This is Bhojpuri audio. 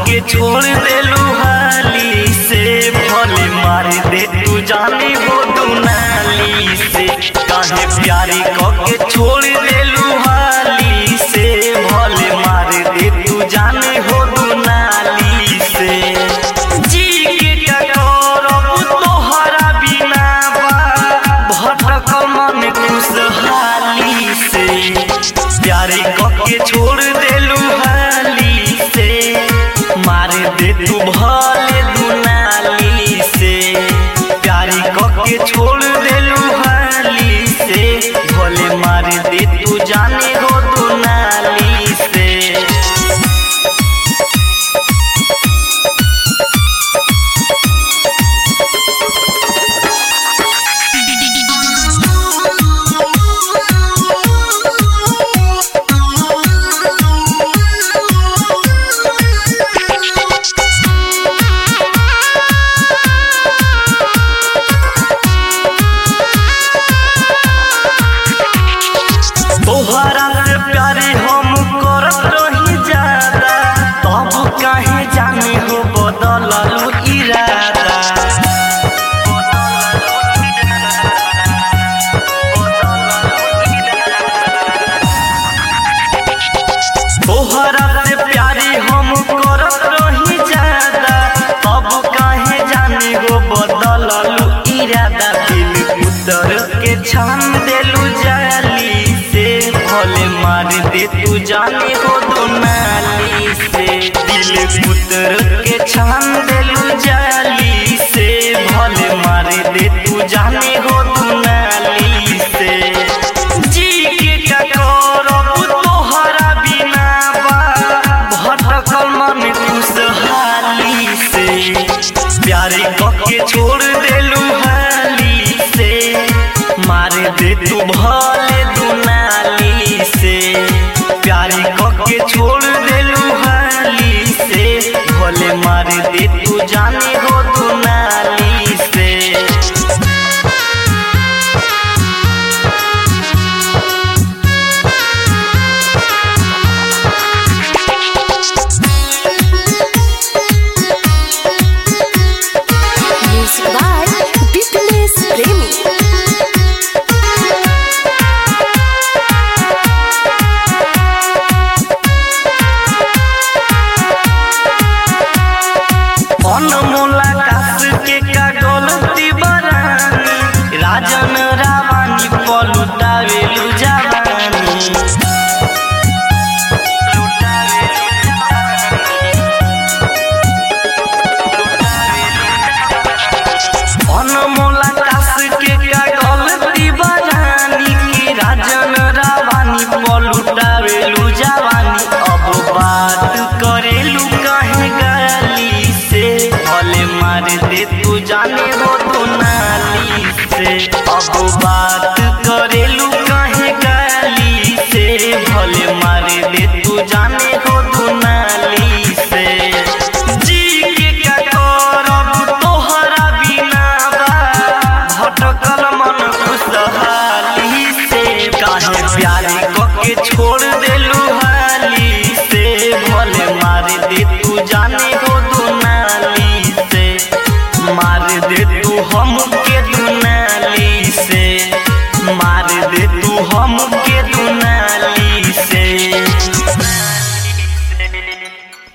के छोड़ देलू हाली से भले मार दे तू जाने हो दुनाली से काहे प्यारी क के छोड़ देलू हाली से भले मार दे तू जाने हो दुनाली से जी के का करब तोहरा बिना बा भटकल मन खुशहाली से प्यारे क के छोड़ देलू हाली से मार दे तू भले दुनाली से प्यारी क के छोड़ देलू हाली से भले मार दे तू जाने हो दुनाली से तोहरा से प्यारे हम करत रही ज्यादा तब काहे जाने हो बदललू इरादा तोहरा से प्यारे हम करत रही ज्यादा तब काहे जाने हो बदललू इरादा दिल उतर के छान देलू जाली से भले मार दे तू जाने हो दुनाली से दिल उतर के छान देलू जाली से भले मार दे तू जाने हो दुनाली से जी के का करब तोहरा बिना बा भटकल मन खुशहाली से प्यारे क के छोड़ देलू हाली से मार दे तू भले दुनाली से प्यारे क के छोड़ देलू हाली से भले मार दे तू जाने हो दुनाली से Music by Fitness Premi. अनमोला कास के का गलती बरानी राजन रावानी पलुटावेलु जवानी अनमोला कास के का गलती बरानी की राजन रावानी पलुटावेलु जवानी अब बात करेलू कहे गाली से भले मार दे तू जाने हो तू नाली से अब बात करेलू कहे गाली से भले मार दे तू जाने हो तू नाली से जी के का करब तोहरा बिना बा भटकल मन खुशहाली से काहे प्यारे क के छोड़ दे